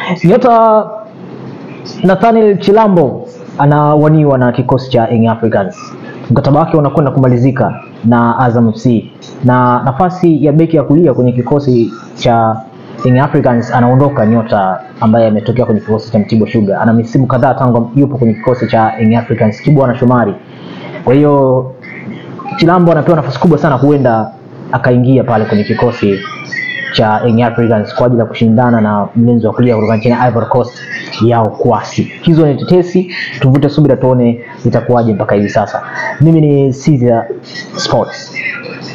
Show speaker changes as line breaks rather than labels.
Nyota Nathaniel Chilambo anawaniwa na kikosi cha Young Africans. Mkataba wake unakwenda kumalizika na Azam FC, na nafasi ya beki ya kulia kwenye kikosi cha Young Africans anaondoka nyota ambaye ametokea kwenye kikosi cha Mtibwa Sugar. Ana misimu kadhaa tangu yupo kwenye kikosi cha Young Africans, Kibwana Shomari. Kwa hiyo Chilambo anapewa nafasi kubwa sana, huenda akaingia pale kwenye kikosi cha Young Africans kwa ajili ya kushindana na mlinzi wa kulia kutoka nchini Ivory Coast Yao Kwasi. Hizo ni tetesi, tuvute subira tuone itakuwaje mpaka hivi sasa. Mimi ni Caesar Sports.